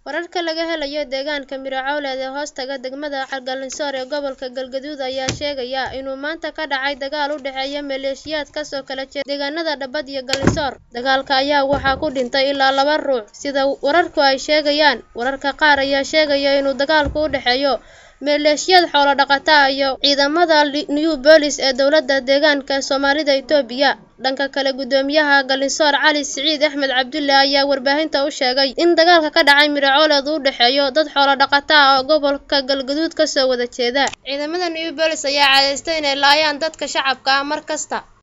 wararka laga helayo deegaanka Miracawleed ee hoostaga degmada Galinsoor ee gobolka Galgaduud ayaa sheegaya inuu maanta ka dhacay dagaal u dhexeeya maleeshiyaad ka soo kala jeeda deegaanada Dhabad iyo Galinsoor dagaalka ayaa waxaa ku dhintay ilaa laba ruux sida wararku ay sheegayaan wararka qaar ayaa sheegaya inuu dagaalku u dhexeeyo maleeshiyad xoolo dhaqata ah iyo ciidamada New Police ee dowladda deegaanka Soomaalida Itoobiya dhanka kale gudoomiyaha Galinsoor Cali Siciid Axmed Cabdulle ayaa warbaahinta u sheegay in dagaalka ka dhacay Miracawleed uu u dhexeeyo dad xoolo dhaqata ah oo gobolka Galgaduud ka soo wada jeeda ciidamada New Police ayaa cadeystay inay laayaan dadka shacabka ah mar kasta